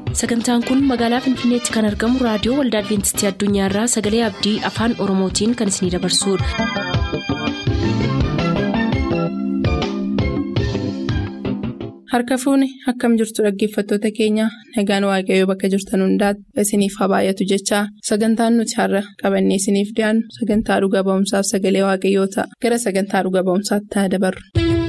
sagantaan kun magaalaa finfinneetti kan argamu raadiyoo waldaa adventistii addunyaarraa sagalee abdii afaan oromootiin kan isinidabarsudha. harka fuuni akkam jirtu dhaggeeffattoota keenya nagaan waaqayyoo bakka jirtan hundaati isiniif haa baay'atu jechaa sagantaan nuti har'a qabannee isiniif dhiyaannu sagantaa dhuga ba'umsaaf sagalee waaqayyoo ta'a gara sagantaa dhuga ba'umsaatti haa dabarru.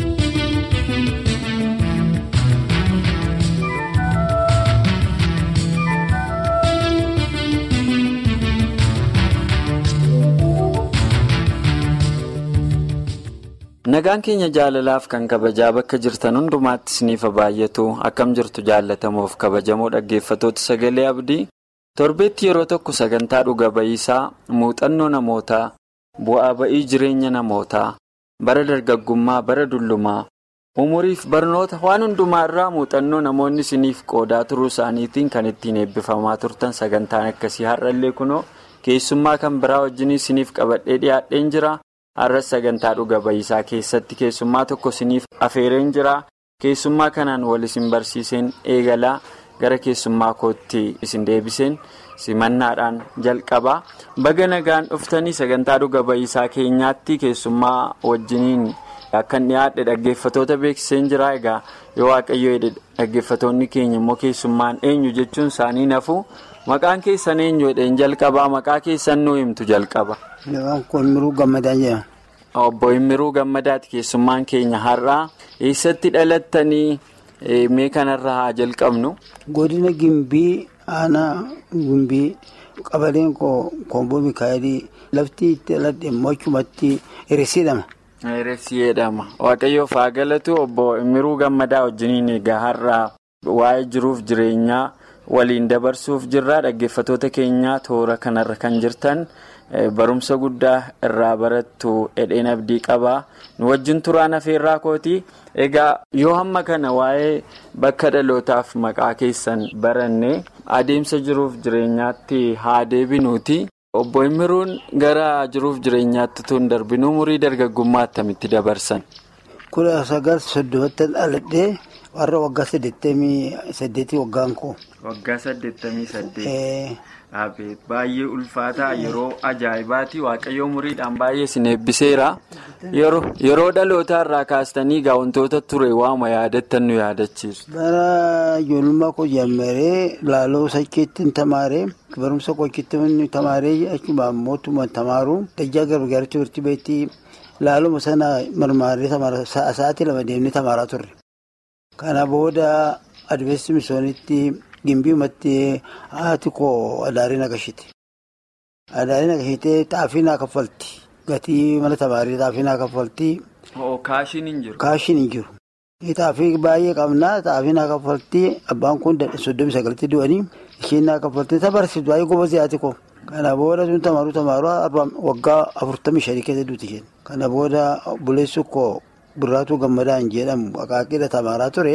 nagaan keenya jaalalaaf kan kabajaa bakka jirtan hundumaatti isiniif baay'atu akkam jirtu jaalatamuuf kabajamoo dhaggeeffatoota sagalee abdii torbeetti yeroo tokko sagantaa dhuga ba'iisaa muuxannoo namootaa bu'aa ba'ii jireenya namootaa bara dargaggummaa bara dullumaa umuriif barnoota waan hundumaa irraa muuxannoo namoonni isiniif qoodaa turuu isaaniitiin kan ittiin eebbifamaa turtan sagantaan akkasii har'allee kunoo keessummaa kan biraa wajjin isiniif qabadhee dhiyaadheen jira. har'as sagantaa dhuga ba'iisaa keessatti keessummaa tokko isiniif afeereen jira keessummaa kanaan wal isin barsiiseen eegalaa gara keessummaa kootti isin deebiseen simannaadhaan jalqabaa baga nagaan dhuftanii sagantaa dhuga ba'iisaa keenyaatti keessummaa wajjiniin akkan dhiyaadhe dhaggeeffatoota beeksiseen jira egaa yoo waaqayyo dhaggeeffatoonni keenya immoo keessummaan eenyu jechuun isaanii nafu maqaan keessan eenyu jedheen jalqabaa maqaa keessan nuu himtu jalqaba. Immiruu Gammadaa jedhama. Obbo Immiruu Gammadaati keessummaan keenya har'aa eessatti dhalattanii mee kanarra haa jalqabnu. Godina Gimbii aanaa Gimbii qabaleen Komboo Mikaayilii lafti itti dhaladhe immoo achumatti Eressi jedhama. Eressi jedhama waaqayyoof haa galatu obbo Immiruu Gammadaa wajjiniin egaa har'aa waa'ee jiruuf jireenyaa waliin dabarsuuf jirra dhaggeeffatoota keenyaa toora kanarra kan jirtan. barumsa guddaa irraa barattu edheen abdii qabaa nu wajjin turaan afeerraa kooti egaa yoo hamma kana waa'ee bakka dhalootaaf maqaa keessan baranne adeemsa jiruuf jireenyaatti haa deebinuuti obbo Immiruun gara jiruuf jireenyaatti tun darbinu umurii dargaggummaa attamitti dabarsan. kudha sagal soddomatti dhaladhee warra waggaa saddeettamii saddeetii waggaan koo. waggaa saddeettamii saddeet. baay'ee ulfaataa yeroo ajaa'ibaati waaqayyo umuriidhaan baay'ee isin eebbiseera yeroo dhalootaa irraa kaastanii egaa wantoota ture waama yaadattan nu yaadachiisu. bara ijoollummaa koo jammaree laaloo sakkeetti tamaaree barumsa qochitti tamaaree achuma mootummaa tamaaru dajjaa gargaartuu turtii beektii laaluma sana marmaaree tamaara sa'aatii lama deemnee tamaaraa turre. kana booda adveessi misoonitti. Gimbiimatti haati koo adaarii naqashite. Adaarii naqashitee xaafii naa kaffalti. Gatii mana tamaarii xaafii naa kaffalti. Kaashiin hin jiru. Kaashiin hin jiru. Xaafii baay'ee qabnaa xaafii naa kaffalti. Abbaan kun soddomii sagaltii du'anii isheen naa kaffalti. Tabarsiisu baay'ee gobaasii haati koo. Kana booda sun tamaaruu tamaaruu waggaa afurtamii shanii keessa duuti isheen. Kana booda buleessu koo birraatuu gammadaan jedhamu akaakidha tamaaraa ture.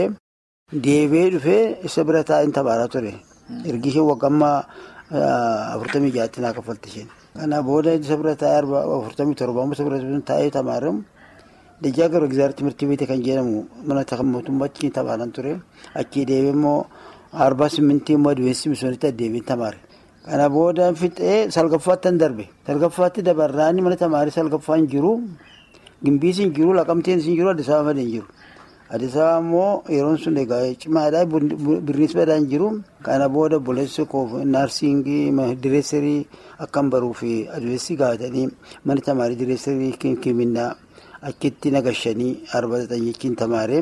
Deebee dhufee isa bira taa'een tamaaraa ture. Ergi isheen waggammaa afurtamii jaatti naa kaffalti isheen. Kana booda isa bira taa'ee afurtamii torbaa isa bira taa'ee tamaaramu. Dajjaa garuu egzaartii mirtii beekte kan jedhamu mana mootummaatti tamaaran ture. Achii deebee immoo arbaa simmintii immoo advensi misoonitti addeebiin tamaare. Kana booda fixee salgaffaatti hin darbe. Salgaffaatti dabarraanii mana tamaarii salgaffaa hin jiru. Gimbiis hin jiru, laqamteen hin jiru, Addis Ababa hin jiru. Addis Ababa immoo yeroon sun egaa cimaadhaa birriis badaa hin jiru. Kana booda buleessi koof naarsiingii direesserii akkan baruu fi adveessi gaafatanii mana tamaarii direesserii kiminnaa achitti nagashanii arba xaxanyichiin tamaaree.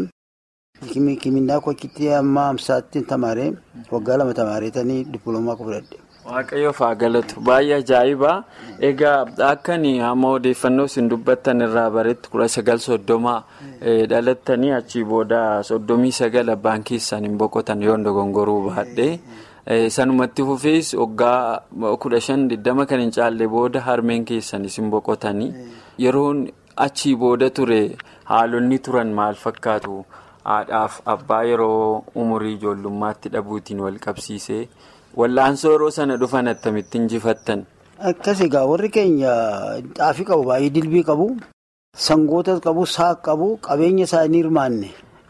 Kiminnaa koo achitti amma amsaatti tamaaree waggaa lama tamaareetanii dippiloomaa koo fudhadhe. Waaqayyoof haa galatu baay'ee ajaa'iba egaa akkan amma odeeffannoo isin dubbattan irraa baretti kudha sagal soddoma dhalattanii achii booda soddomii sagal abbaan keessan hin boqotan yoo dogongoruu baadhee sanumatti fufees waggaa kudha shan digdama kan hin caalle booda harmeen keessan isin boqotanii yeroon achii booda ture haalonni turan maal fakkaatu haadhaaf abbaa yeroo umurii ijoollummaatti dhabuutiin wal qabsiisee. Wallaansoo yeroo sana dhufan attamitti injifattan. Akkas egaa warri keenya xaafii qabu baay'ee dilbii qabu sangoota qabu saaq qabu qabeenya isaanii hirmaanne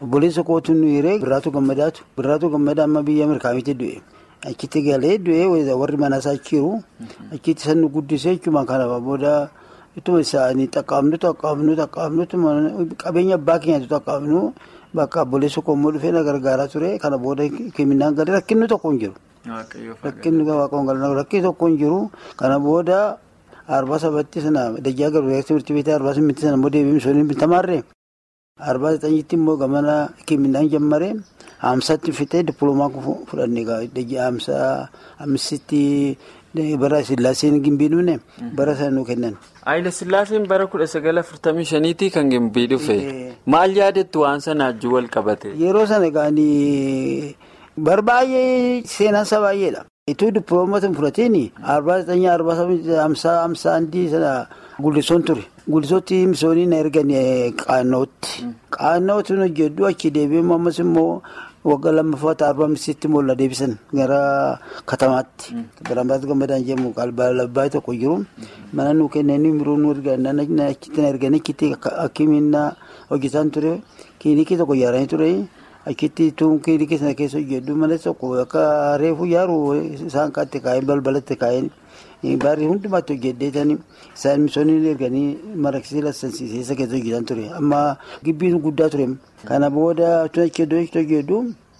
obboleessa kootu nu hiree birraatu gammadaatu birraatu gammadaa amma biyya mirkaanitti du'e achitti galee du'e warri manaasaa achiiru achitti san nu guddisee jechuudha kana booda ittuma isaanii xaqqaabnu xaqqaabnu xaqqaabnu qabeenya abbaa keenyaatu xaqqaabnu bakka obboleessa koommoo dhufee na gargaaraa ture kana booda kiminaan galee rakkinni tokko hin jiru. Rakkinni rakkinni tokko hin jiru kana booda arbaa sabatti sana dajjaa garuu timirti beektaa arbaa simitti sana immoo deebiin sooniin bitamaarree arbaa saxanyitti immoo gamana kiminaan jammaree haamsatti fitee dippiloomaa fudhanne dajjaa haamsaa amisitti bara sillaaseen gimbii dhufne bara sana nu kennan. Haayila Sillaaseen bara kudha sagala afurtamii shaniitii kan gimbii dhufe maal yaadattu waan sana ajjuu wal qabate. Yeroo sana gaanii bar baay'ee seenaansa baay'eedha. Ituu dippiloomatiin fudhateen arbaa saxanyaa arbaa hamsaa hamsaa handii sana gullisoon ture. Gullisootti misooniin na ergan qaannootti. Qaannootti nu hojjedhu achi deebi'ee ammas immoo waggaa lammaffaa arbaa misitti immoo la deebisan gara katamaatti. Biraambaatti gammadaan jedhamu qalbaa tokko jiru. Mana nu kennanii biroo nu ergan achitti na ergan achitti akkamiin hojjetaan ture. Kilinikii tokko ijaaranii ture. Achitti tuun kilinikii sana keessa hojjedhu malee tokko akka reefu yaaru isaan kaatti kaa'een balbalatti kaa'een. Baarrii hundumaatti hojjedheetanii isaan misoonni erganii maraqsii lassansiisee keessa hojjetan ture. Amma gibbiin guddaa ture. Kana booda tun achi hojjedhu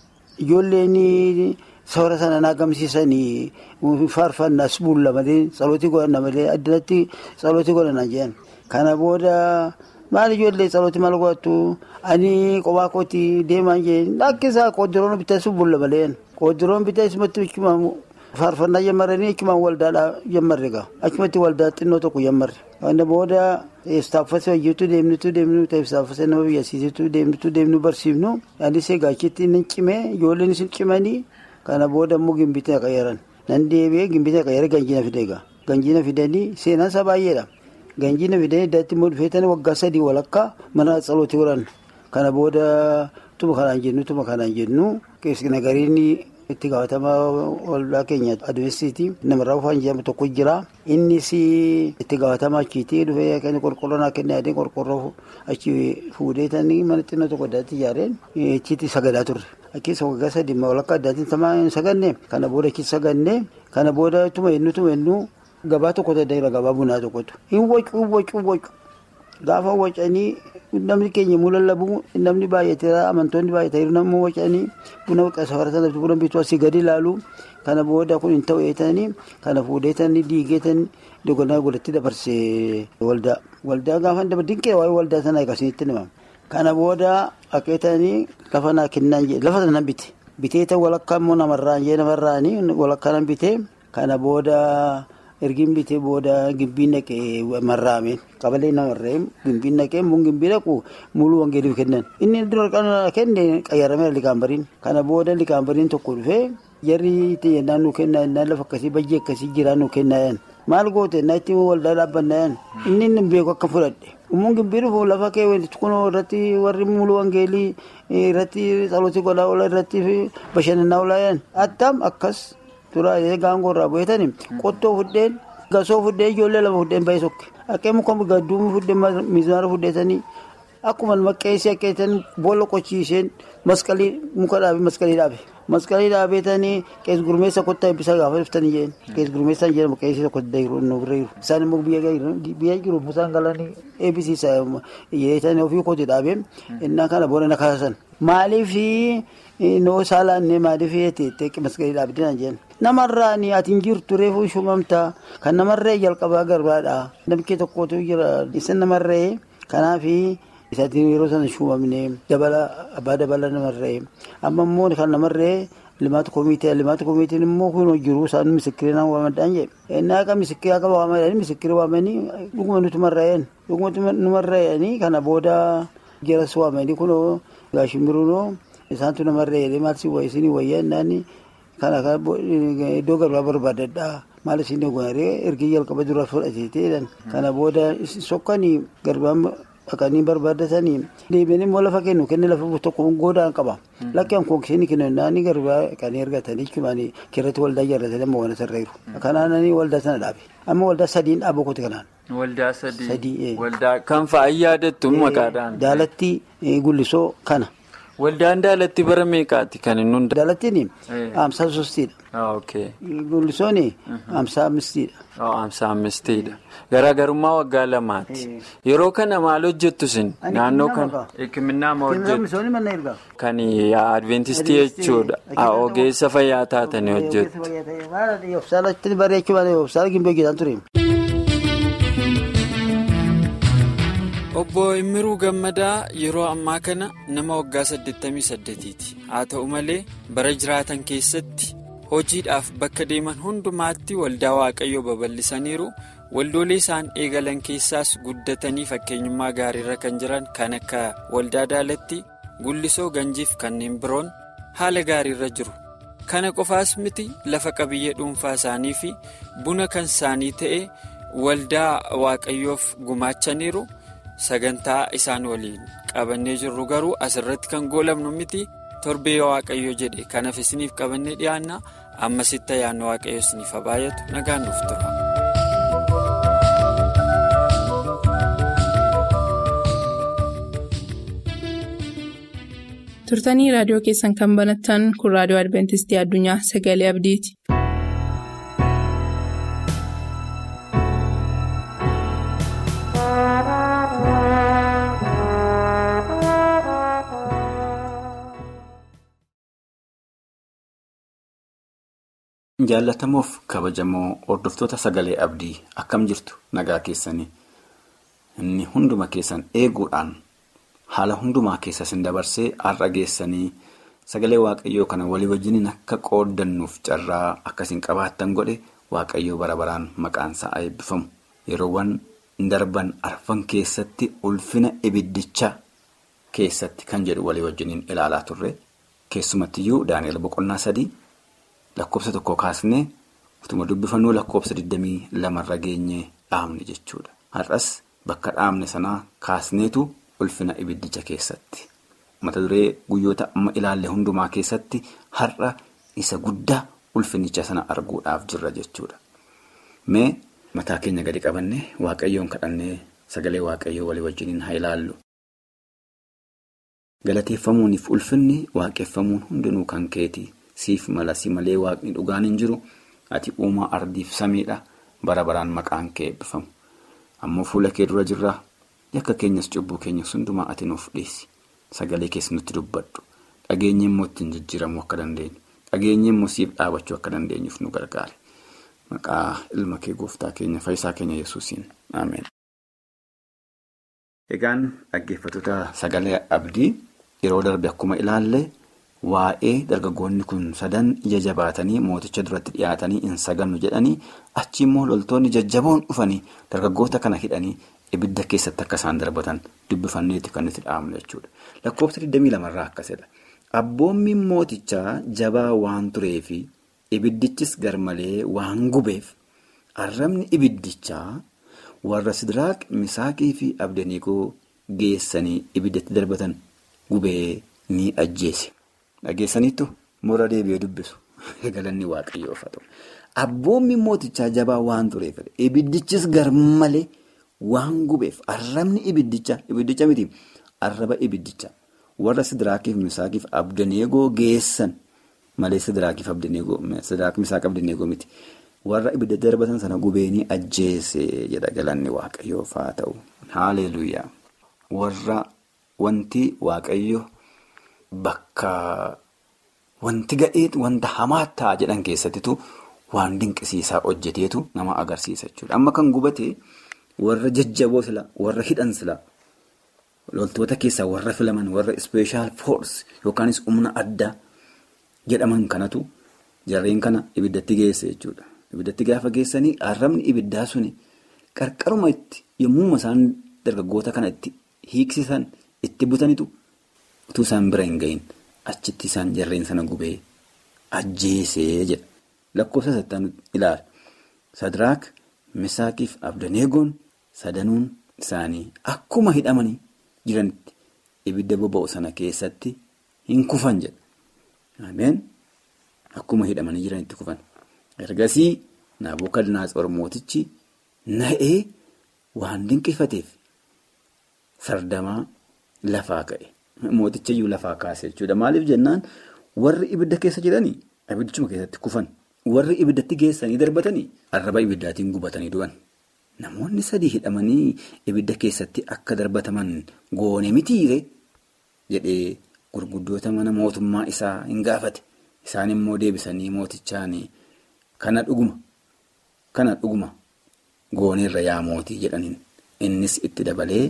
ijoolleen soora sana naagamsiisanii faarfannaas bulla malee tsalooti godhanna malee addatti tsalooti godhanna jedhan. Kana booda maal ijoollee tsalooti maal godhattu ani kophaa kooti deemaa jeen lakkisaa qooddiroon bitaas bulla malee qooddiroon bitaas matti faarfannaa jammaranii achumaan waldaadhaa jammarre gaa achumatti waldaa xinnoo tokko jammarre. Kana booda istaaffasee hojjetu deemnutu deemnu istaaffasee nama biyyasiisitu deemnutu deemnu barsiifnu anis egaa achitti nan cimee ijoolleen isin cimanii kana booda immoo gimbiitti qayyaran nan deebi'ee gimbiitti qayyaree ganjiina fide egaa ganjiina fidanii seenaan isaa baay'eedha. Ganjiina fidanii iddatti immoo dhufeetanii waggaa sadii walakkaa mana tsalooti godhan kana booda tuma kanaan jennu tuma kanaan jennu keessi nagariin itti gaafatamaa waldaa keenya adeemsiiti namarraa ufaan jedhamu tokko jira innis itti gaafatamaa achiiti dhufee kan qorqorroo naa kennee adii qorqorroo achi fuudheetanii mana xinnoo tokko addaatti ijaareen achitti sagadaa turre achitti waggaa sadii walakkaa addaatiin tamaa hin saganne kana booda achitti saganne kana booda tuma hennu tuma hennu gabaa tokko tajaajila gabaa bunaa tokkotu hin wacu hin wacu hin wacu gaafa wacanii namni keenya muu lallabu namni baay'ateera amantoonni baay'ateeru namni wacanii buna safara sanatti buna bituu asii gadi ilaalu kana booda kun hin ta'u eetanii kana fuudheetanii diigeetanii dogonaa godhatti dabarsee waldaa waldaa gaafa daba dinqee waa'ee waldaa sanaa akkasinitti nima kana booda haqeetanii lafa naa kennaan jee lafa sana bite biteeta walakkaa immoo namarraan jee namarraanii walakkaa nan bite kana booda. ergiin bitee booda gimbiin naqee marraame qabalee namarree gimbiin naqee mun gimbii naqu muluu wangeeliif kennan inni dura kenne qayyarameera likaambariin kana booda likaambariin tokko dhufee jarri itti jennaan nu kennaa jennaan lafa akkasii bajjii akkasii jiraa nu kennaa jedhan maal goote naa itti waldaa dhaabbannaa jedhan inni inni beeku akka fudhadhe ummuun gimbii dhufu lafa kee kunoo irratti warri muluu wangeelii irratti tsalooti godhaa oola irratti bashannanaa oolaa jedhan attam akkas Tura gaangoo irraa bu'eetanii qottoo fuddeen gasoo fuddeen ijoollee lama fuddeen baay'ee sokke akkee muka gadduumii fuddeen miizaara fuddeetanii akkuma maqeessii akkeessanii boolla qochiiseen masqalii muka dhaabe masqalii dhaabe masqalii dhaabeetanii qees gurmeessa kottaa eebbisaa gaafa dhuftanii jeen qees gurmeessaan jedhamu qeessii tokko dayiruu nu bira jiru isaan immoo biyya jiru musaan galanii eebbisiisa jedheetanii ofii kooti dhaabe innaa kana booda na kaasan maaliifii noo saalaannee maaliif yeete masqalii dhaabdinaan jeen namarraa ni ati hin jirtu reefu shumamta kan namarree jalqabaa garbaadha namkee tokkotu jira isa namarree kanaafi isaatiin yeroo sana shumamne dabala abbaa dabala namarree amma immoo kan namarree limaata komitee limaata komiteen immoo kun jiru isaan misikirina waamadhaan jedhe innaa akka misikira akka waamadhaan misikira waamanii dhuguma nuti marraa'een dhuguma numarraa'anii kana booda jaras waamanii kunoo gaashimiruunoo isaantu namarree limaata isinii wayyaa innaani kana iddoo garbaa barbaadadha maal isin goonaree ergi jalqaba dura fudhateeteedhan kana booda sokkanii garbaan dhaqanii barbaadatanii deebiin immoo lafa kennu kenne lafa tokko goodaan qaba lakkeen kookisiin kennu naani garbaa dhaqanii ergatanii cumaanii kirratti waldaa ijaarratanii amma waan sarreeru kanaananii waldaa sana dhaabe amma waldaa sadiin dhaaboo kooti kanaan. Waldaa sadii. Waldaa kan fa'aa yaadattu maqaadhaan. Daalatti gullisoo kana. Waldaan daalatti bara meeqaati kan inni hundaa'e? Daalattiin hamsa sostiidha. Gullisooni hamsa ammistiidha. Hamsa ammistiidha. Garaagarummaa waggaa lamaati. Yeroo kana maal hojjettu isin? Naannoo kana hikimnaa ma hojjettu? Kan adventistii jechuudha. Ogeessa fayyaa taatanii hojjettu. Yoofsaalatti bareechuu baatee yoofsaala gimbee hojjetan ture. Obbo Immiruu Gammadaa yeroo ammaa kana nama waggaa 88ti. Haa ta'u malee bara jiraatan keessatti hojiidhaaf bakka deeman hundumaatti waldaa waaqayyoo babal'isaniiru. Waldoolee isaan eegalan keessaas guddatanii fakkeenyummaa gaariirra kan jiran kan akka waldaa daalatti gullisoo ganjiif kanneen biroon haala gaariirra jiru. Kana qofaas miti lafa qabiyyee dhuunfaa isaanii fi buna kan isaanii ta'e waldaa waaqayyoof gumaachaniiru. Sagantaa isaan waliin qabannee jirru garuu asirratti kan goolabnu miti torbee waaqayyo jedhe kanaaf isiniif qabannee dhiyaanna ammasitti ayyaanni waaqayyo isiniif baay'atu nagaan nuuf tura. turtanii raadiyoo keessan kan banattan kun raadiyoo adventistii addunyaa sagalee abdiiti. Jaallatamoof kabajamoo hordoftoota sagalee abdii akkam jirtu nagaa keessanii inni hunduma keessan eeguudhaan haala hundumaa keessa isin dabarsee har'a geessanii sagalee waaqayyoo kana walii wajjiniin akka qooddannuuf carraa akkasiin qabaattan godhe waaqayyoo bara baraan maqaan isaa eebbifamu yeroowwan darban arfan keessatti ulfina ibiddichaa keessatti kan jedhu walii wajjiniin ilaalaa turre keessumattiyyuu daani'el boqonnaa sadii. Lakkoofsa tokko kaasnee utuma dubbifannuu lakkoofsa 22 irra geenyee dhaabne jechuudha. Har'as bakka dhaabne sanaa kaasneetu ulfina ibiddicha keessatti. Mata duree guyyoota amma ilaalle hundumaa keessatti har'a isa guddaa ulfinicha sana arguudhaaf jirra jechuudha. Mee mataa keenya gadi qabannee waaqayyoon kadhannee sagalee waaqayyoo walii wajjiniin haa ilaallu. Galateeffamuuniif ulfinni waaqeffamuun hundinuu kan keeti. Siif mala si malee waaqni dhugaan hin jiru ati uumaa ardiif samiidha bara baraan maqaan kee eebbifamu. Ammoo fuula kee dura jirra yakka keenyas cubbuu keenyas hundumaa ati nuuf dhiisi. Sagalee keessa nutti dubbadhu. Dhageenyi immoo ittiin jijjiiramuu akka dandeenyu. Dhageenyi immoo siif dhaabachuu akka dandeenyuuf nu gargaare. Maqaa ilma kee gooftaa keenya fayyisaa keenya yesuusiin Ameen. Egaan dhaggeeffattoota sagalee abdii yeroo darbe akkuma ilaalle. Waa'ee dargaggoonni kun sadan ija jabaatanii mooticha duratti dhiyaatanii hin sagannu jedhanii achi immoo loltoonni jajjaboon dhufanii dargaggoota kana hidhanii ibidda keessatti akka isaan darbatan dubbifanneetti kan itti dhaabnu jechuudha. Lakkoofsa 22 irraa akkasidha. Abboommiin mootichaa jabaa waan tureefi ibiddichis garmalee waan gubeef arrabni ibiddichaa warra Sidiraaq Misaaqii fi Abdaniikoo geessanii ibiddatti darbatan gubee ni ajjeese. Dhageessaniittu mura deebi'ee dubbisu galanni waaqayyoof haa ta'u. Abboommi mootichaa jabaa waan tureef ibiddichis garmalee waan gubeef arrabni ibiddicha ibiddicha miti arraba ibiddicha warra Sidiraakiif Misaaqiif Abdaneegoo geessan malee Sidiraakiif Abdaneegoo Sidiraak Misaaq Abdaneegoo miti warra ibidda darbatan sana gubeenii ajjeese jedha galanni waaqayyoof haa ta'u. Haaleluuyaa warra wanti waaqayyo. Bakka wanti gadhee wanta hamaa ta'a jedhan keessattitu waan dinqisiisaa hojjeteetu nama agarsiisa jechuudha. Amma kan gubate warra jajjaboo sila warra hidhan sila loltoota keessaa warra filaman warra ispeeshaal foors yookaanis humna addaa jedhaman kanatu jarreen kana ibiddatti geesse jechuudha. Ibiddatti gaafa geessanii arrabni ibiddaa suni qarqaruma itti yommuu isaan dargaggoota kana itti hiiksisan itti butanitu. utuu isaan bira hin gahin achitti isaan jarreen sana gubee ajjeesee jedha lakkoofsa sattaan ilaala sadiraak misaaqiif abdaneegoon sadanuun isaanii akkuma hidhamanii jiranitti ibidda boba'u sana keessatti hin kufan jedha ameen akkuma hidhamanii jiranitti kufan ergasii naabukadnaatsor mootichi na'ee waan dinqifateef sardamaa lafaa ka'e. mooticha iyyuu lafaa kaase jechuudha. Maaliif jennaan warri ibidda keessa jiranii ibiddichuma keessatti kufan. Warri ibiddatti geessanii darbatanii arraba ibiddaatiin gubatanii du'an. Namoonni sadii hidhamanii ibidda keessatti akka darbataman goone mitiire jedhee gurguddoota mana mootummaa isaa hin gaafate. Isaan immoo deebisanii mootichaan kana dhuguma kana dhuguma gooneerra yaa mootii jedhaniin innis itti dabalee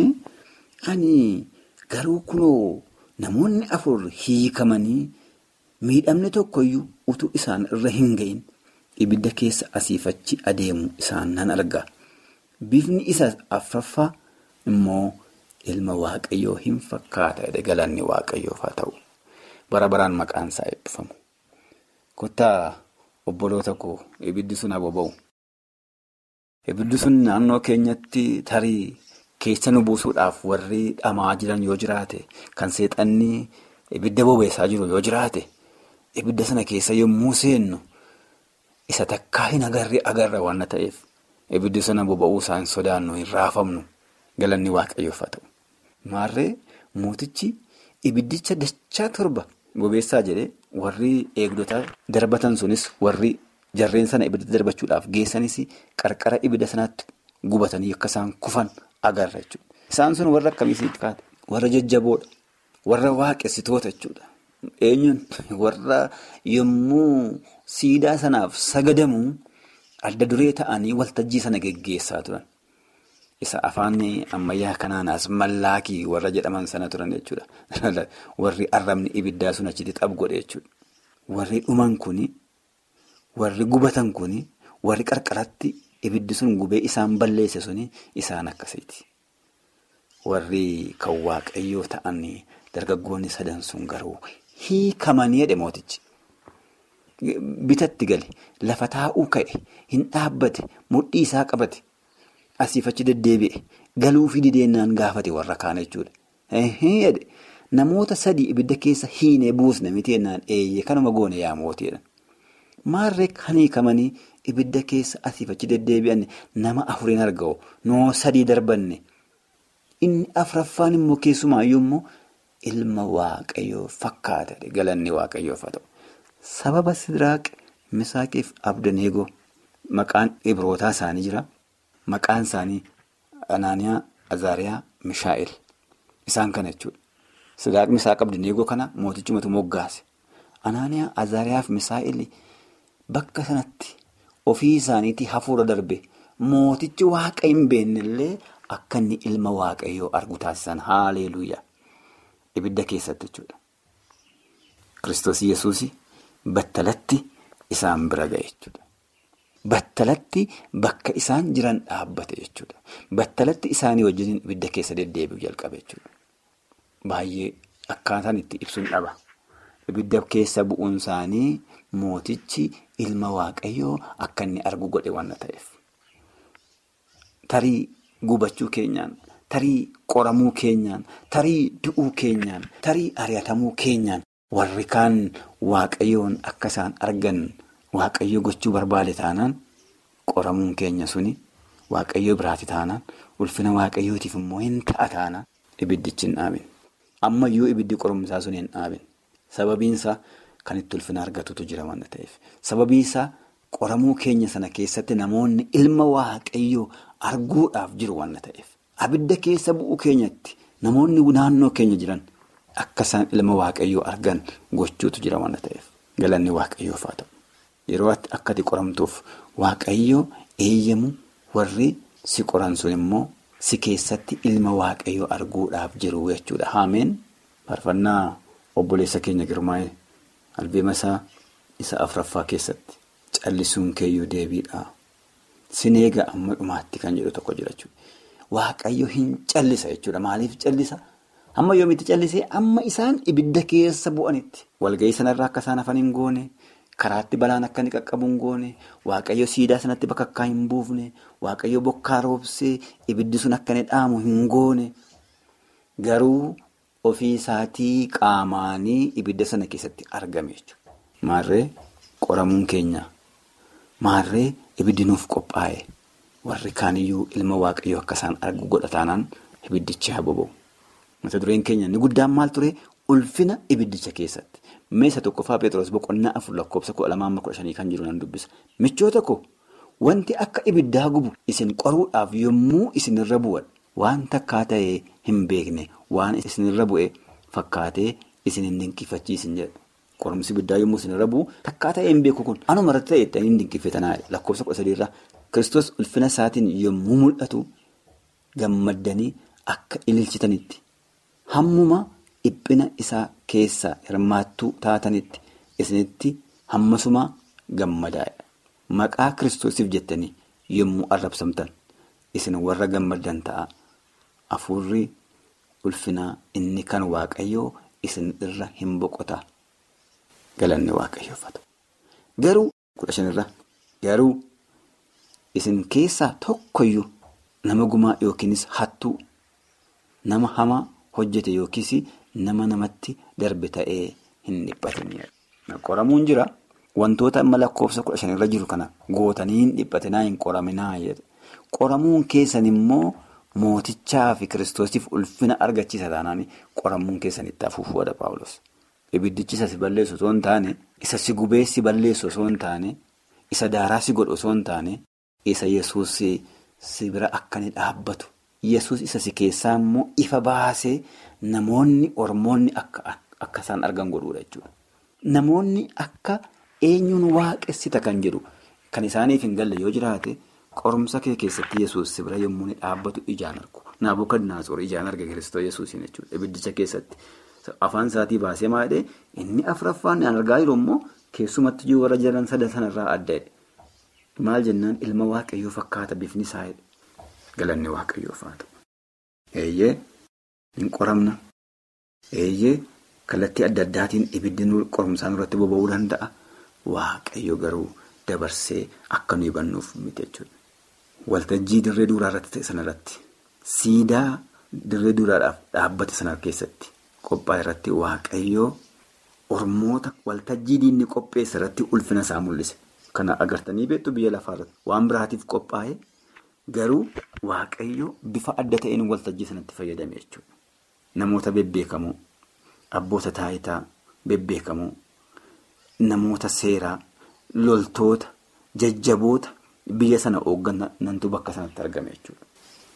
ani garuu kunoo namoonni afur hiikamanii miidhamni tokkoyyuu utuu isaan irra hin gahin ibidda keessa asiifachi adeemu isaan nan arga. Bifni isa afraffaa immoo ilma waaqayyoo hin fakkaata galanni waaqayyoof haa ta'u. Bara baraan maqaan isaa eebbifamu. Kottaa obboloota koo ibiddi sun aboba'u. Ibiddi sun naannoo keenyatti tarii keessa nu buusuudhaaf warri dhamaa jiran yoo jiraate kan seexanni ibidda bobeessaa jiru yoo jiraate ibidda sana keessa yommuu seennu isa takkaa hin agarre agarra waan ta'eef ibiddi sana boba'uu isaa hin sodaannu hin raafamnu galanni waaqayyoof haa ta'u. Maarree mootichi ibiddicha dachaa torba bobeessaa jedhee warri eegdota darbatan sunis warri jarreen sana ibidda darbachuudhaaf geessanis qarqara ibidda sanaatti gubatanii akka isaan kufan agarra jechuudha. Isaan sun warra akkamiisitti kaate? Warra jajjaboodha. Warra waaqessitoota jechuudha. Eenyuun warra yommuu siidaa sanaaf sagadamu adda duree ta'anii waltajjii sana geggeessaa turan. Isa afaan ammayyaa kanaanas mallaakii warra jedhaman sana turan jechuudha. Warri arrabni ibiddaa sun achitti xaphu godhe jechuudha. Warri dhuman kuni, warri gubatan kuni, warri qarqaratti ibiddi sun gubee isaan balleesse suni isaan akkasiiti. Warri kan waaqayyoo ta'an dargaggoonni sadan sun garuu hiikamanii jedhe mootichi. Bitatti gale lafa taa'uu ka'e hin dhaabbate mudhii isaa qabate. Asiif achi deddeebi'e galuufi dideennaan gaafate warra kaan jechuudha. Namoota sadii ibidda keessa hiinee buusne miteennaan eeyyee kanuma goone yaa mootiidha. Maarree kan hiikamanii ibidda keessa asiif achi deddeebi'an nama afuriin argamu noo sadii darbanne inni afraffaan immoo keessumaayyuu immoo ilma waaqayyoo fakkaata galanni waaqayyoof haa ta'u. Sababa Sidiraaq Misaaqiif Abdaneegoo maqaan ibrootaa isaanii jira. Maqaan isaanii Anaaniyaa, Azaariyaa, Mishaa'el. Isaan kana jechuudha. Sidiraaq Misaaq Abdaneegoo kana mootichumatu moggaase. Anaaniyaa, Azaariyaa fi Mishaa'el bakka sanatti ofii isaaniitii hafuura darbe mootichi waaqa hin beennellee akka inni ilma waaqayyoo argu taasisan haaleluuyaa. Ibidda keessatti jechuudha. Kiristoos Yesuus battalatti isaan bira ga'e jechuudha. Battalatti bakka isaan jiran dhaabbate jechuudha. Battalatti isaanii wajjin ibidda keessa deddeebi'u jalqabe jechuudha. Baay'ee akkaataan itti ibsuun dhaba. Ibidda keessa bu'uun isaanii mootichi ilma waaqayyoo akka inni argu godhe waan ta'eef. Tarii gubachuu keenyaan, tarii qoramuu keenyaan, tarii du'uu keenyaan, tarii ari'atamuu keenyaan warri kaan waaqayyoon akka isaan argan. Waaqayyo gochuu barbaade taanaan qoramuun keenya suni waaqayyo biraati taanaan ulfina waaqayyootiif immoo hin ta'a taanaan ibiddichi hin dhaabin. Ammayyuu ibiddi qorumsaa sun hin dhaabin. Sababiinsaa kan itti ulfina argatutu jira waan ta'eef. Sababiinsaa qoramuu keenya sana keessatti namoonni ilma waaqayyoo arguudhaaf jiru waan ta'eef. Abidda keessa bu'uu keenyatti namoonni naannoo keenya jiran akka isaan ilma waaqayyoo argan gochuutu jira waan ta'eef. Galanni waaqayyoof haa ta'u. Yeroo akka ati qoramtuuf waaqayyoo eeyyamu warri si qoran sun immoo si keessatti ilma waaqayyoo arguudhaaf jiru jechuudha. Haameen faarfannaa obboleessa keenya girmaa'e albeema isaa isa afraffaa keessatti callisuun keeyyuu deebiidha. Sin eega amma dhumaatti kan jedhu tokko jira jechuudha. Waaqayyo hin callisa jechuudha. Maaliif callisa? Amma yoomitti callisee amma isaan ibidda keessa bu'anitti. Walga'ii sanarraa akka isaan hafan hin goone. Karaatti balaan akka inni qaqqabu hin goone waaqayyo siidaa sanatti bakka akka hin buufne waaqayyo bokkaa roobsee ibiddi sun akka inni dhaamu hin goone garuu ofii isaatii qaamaanii ibidda sana keessatti argame jechuudha. Maarree qoramuun keenya maarree ibiddi nuuf qophaa'e warri kaaniyyuu ilma waaqayyoo akka isaan argu godhataanaan ibiddichi haa boba'u. Mata dureen keenya inni guddaan maal ture ulfina ibiddicha keessatti. Meeshaa tokkoffaa Pheexroos boqonnaa afur lakkoofsa kudha lamaa kudha shanii kan jiru nan dubbisa. Michoota koo wanti akka ibiddaa gubu isin qoruudhaaf yommuu isinirra bu'an waan takkaa ta'ee hin beekne waan isinirra bu'e fakkaatee isin hin dinqifachiisin jedha. Qorumsi ibiddaa yommuu isinirra bu'u takkaa ta'ee hin beeku kun anuma irratti ta'e ittiin hin dinqifatanaa lakkoofsa kudha sadiirraa Kiristoos ulfina isaatiin yommuu mul'atu gammaddanii akka ililchitanitti hammuma dhiphina isaa keessa hirmaattuu taatanitti isinitti hammasuma gammadaa'e. Maqaa kiristoosiif jettanii yommuu arrabsamtan isin warra gammaddan ta'a. Afuurri ulfinaa inni kan waaqayyoo isin irra hin boqota. Galanni waaqayyoofatu. Garuu kudha shanirra garuu isin keessaa tokkoyyuu nama gumaa yookiinis hattuu nama hamaa hojjete yookiis nama namatti darbe ta'ee hin dhiphatinidha. Qoramuun jira. Wantoota amma lakkoofsa kudha shanirra jiru kana gootanii hin dhiphatinaa hin qoraminaa jedha. Qoramuun keessan immoo mootichaa fi kiristoosiif ulfina argachiisa taanaan qoramuun keessan itti afuufuudha Paawulos. Ibiddichi isa si balleessu osoo hin taane, isa si gubee si balleessu osoo hin taane, isa daaraa si godhu osoo hin taane, isa Yesuus si bira akka inni dhaabbatu. Yesuus isa si keessaa immoo ifa baasee namoonni ormoonni akka isaan argan godhuudha jechuudha. Namoonni akka. Eenyuun waaqessita kan jedhu kan isaaniif hin galle yoo jiraate qorumsa kee keessatti yesuus si bira yommuu inni dhaabbatu ijaan argu. Naabukadnaatsor ijaan arga Kiristoos yesuusiin jechuudha. Ibiddicha keessatti afaan isaatii baasee maadhee inni afuraffaan ni argaa jiru immoo keessumatti iyyuu warra jiran sadan sanarraa adda'edha. Maal jennaan ilma waaqayyoo fakkaata bifni isaa galanni waaqayyoof haa ta'u. Eeyyee hin qoramna. Eeyyee kallattii adda addaatiin ibiddi qorumsaan irratti boba'uu danda'a. Waaqayyo garuu dabarsee akka nuyi hubannuuf miti jechuudha. Waltajjii dirree duraa irratti ta'e sanarratti siidaa dirree duraadhaaf dhaabbate sana keessatti qophaa'e irratti waaqayyoo ormoota waltajjii diinni qopheesse irratti ulfina isaa mul'ise. Kana agartanii beektu biyya lafaarratti waan biraatiif qophaa'e garuu waaqayyoo bifa adda ta'een waltajjii sanatti fayyadame jechuudha. Namoota bebbeekamoo abboota taayitaa bebbeekamoo. Namoota seeraa loltoota jajjaboota biyya sana hoogganantu bakka sanatti argame jechuudha.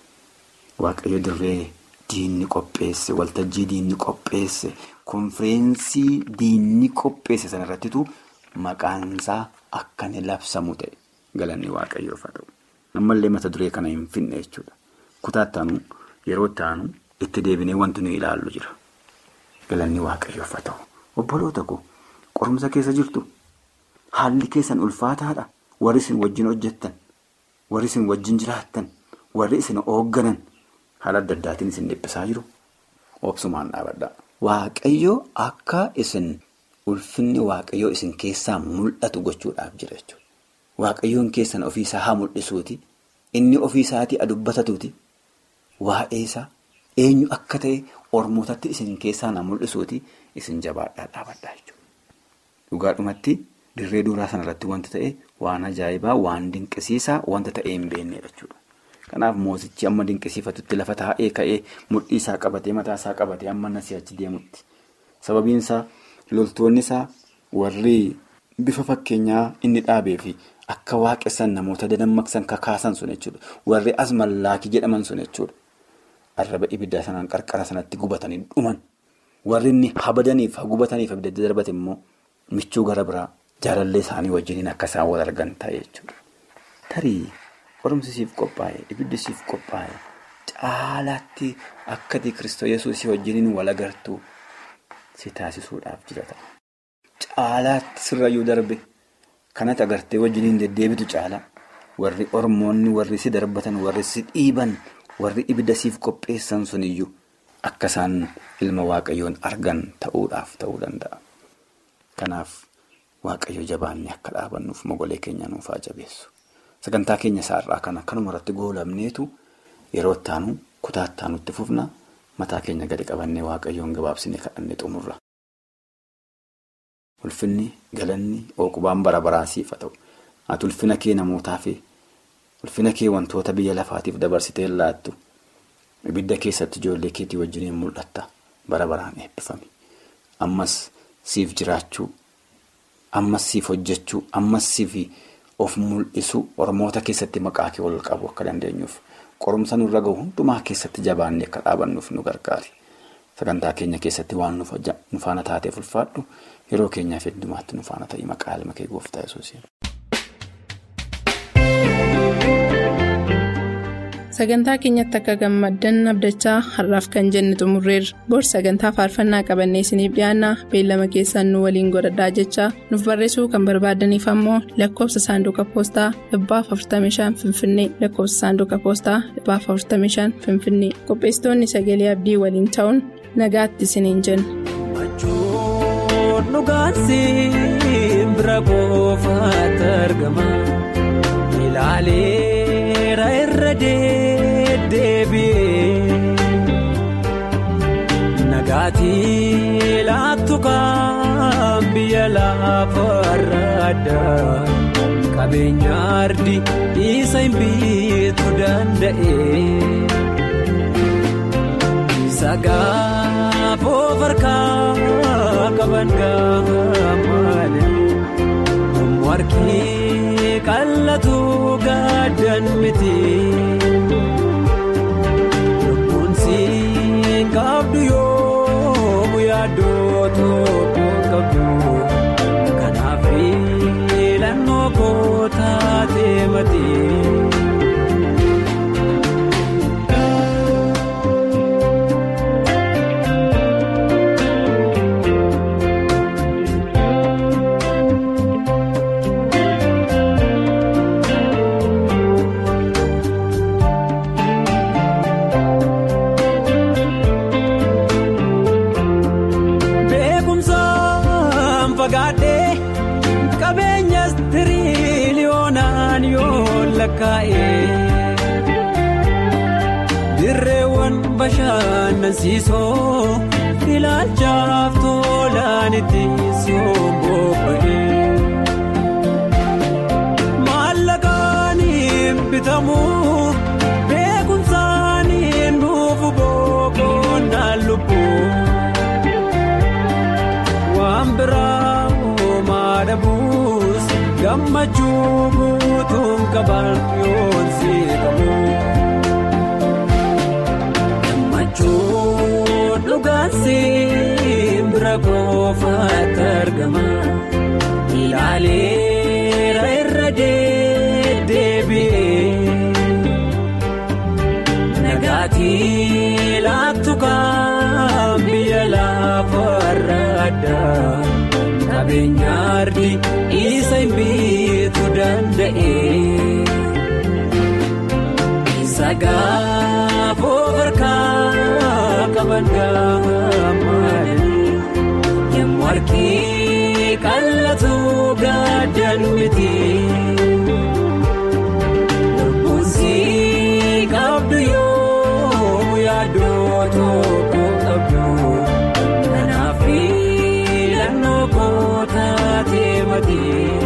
Waaqayyo dirree diinni qopheesse waltajjii diinni qopheesse konfireensii diinni qopheesse sanarrattitu maqaansaa akka inni labsamu ta'e galanni waaqayyoof haa ta'u. Ammallee mata duree kana hin finne jechuudha. Kutaattaanu yeroo itti aanu itti deebinee wanti nuyi ilaallu jira. Galanni waaqayyoof haa ta'u. Obboloota koo. Qorumsa keessa jirtu haalli keessan ulfaataadha. Warri isin wajjin hojjettan, warri isin wajjin jiraattan, warri isin hoogganan haala adda addaatiin isin dhiphisaa jiru. Obsumaan dhaabadhaa. Waaqayyoo akka isin ulfinni waaqayyoo isin keessaa mul'atu gochuudhaaf jira jechuudha. Waaqayyoon keessan ofiisaa haa mul'isuuti. Inni ofiisaatii adubbatatuuti. Waa'ee isaa eenyu akka ta'e ormootatti isin keessaa haa mul'isuuti. Isin jabaadhaa dhaabadhaa jechuudha. Dhugaadhumatti dirree duraa sanarratti wanti ta'e waan ajaa'ibaa waan dinqisiisaa wanta ta'ee hin beeknedha jechuudha. Kanaaf mootichi amma dinqisiifatutti lafa taa'ee ka'ee mudhii isaa qabatee mataa isaa qabatee amma nasii achi deemutti. Sababiin isaa loltoonni isaa warri bifa fakkeenyaa inni dhaabee fi akka waaqessan namoota dadammaqsan kakaasan sun jechuudha. Warri as mallaakii jedhaman sun jechuudha. Arraba ibiddaa sanaan qarqara sanatti gubatanii dhuman. Warri inni habadaniif hagubataniif abidda darbate immoo. Michuu gara biraa jaalallee isaanii wajjiniin akka isaan wal argan ta'e jechuudha. Tarii qorumsisiif qophaa'e ibiddisiif qophaa'e caalaatti akkati Kiristoos Yesuusii wajjiniin wal agartuu si taasisuudhaaf jira ta'a. Caalaatti sirrayyuu darbe kanatti agartee wajjiniin deddeebitu caala warri ormoonni warri si darbatan warri si dhiiban warri ibiddasiif qopheessan suniyyuu akka isaan ilma waaqayyoon argan ta'uudhaaf ta'uu danda'a. Kanaaf waaqayyo jabaannee akka dhaabannuuf mogolee keenya nuuf haa jabeessu. Sagantaa keenya isaarraa kana kanuma irratti goolabneetu yeroo itti aanu kutaa itti aanutti fufna mataa keenya gadi qabannee waaqayyoon gabaabsinee kadhannee xumurra. Ulfinni galanni ookubaan bara baraa siif haa ta'u. Ati ulfina kee namootaaf ulfina kee wantoota biyya lafaatiif dabarsitee laattu ibidda keessatti ijoollee keetii wajjiniin mul'atta bara baraan eebbifame ammas siif jiraachuu ammas siif hojjechuu ammas siif of mul'isuu oromoota keessatti maqaa kee ol qabu akka dandeenyuuf qorumsa nurra gahu hundumaa keessatti jabaannee akka dhaabannuuf nu gargaari sagantaa keenya keessatti waan nu faana taateef ulfaadhu yeroo keenyaaf heddumaatti nu faana ta'ii maqaa ilma kee gooftaa yesuusiin. sagantaa keenyatti akka gammaddan abdachaa har'aaf kan jenne xumurreerra bor sagantaa faarfannaa qabannee isiniif dhiyaanna beellama keessaan nu waliin godhadhaa jechaa nuuf barreessuu kan barbaadaniif ammoo lakkoofsa saanduqa poostaa dhibbaaf 45 finfinnee lakkoofsa saanduqa poostaa dhibbaaf 45 finfinnee qopheessitoonni sagalee abdii waliin ta'uun nagaatti isiniin jenna. irra deebi'ee nagaatii laattu kan biyya lafarra addaa qabeenya ardi isa hin biitu danda'e sagaafoo farkaa qaban gaafa malee warqii qallatu gaaddan miti. Kabdu yoo yaadoo tokko qabdu kanaaf filannoo kootaa deemati. Dirreewwan bashannansiisoo ilaalchaaf tolaan itti somboo'ee maallaqaan hin bitamu beekumsaan hin dhufu boqonnaan lubbuu waan biraa uumaa dhabuus gammachuu guutuun qaban yoon si qabu. Gammachuun dhugaan simbira qofaatti argama. Ilaaleera irra deddeebi'ee. Nagaatii laattu kan biyya lafarra addaa. Qabeenya ardi isa hin biitu danda'e. Sagaafoo farkaa qaban gaafa malee yemmuu harkii qallatu gaaddan miti. Lubbuunsi qabdu yoo yaadoo tokko qabdu kanaaf filannoo kootaa deemati.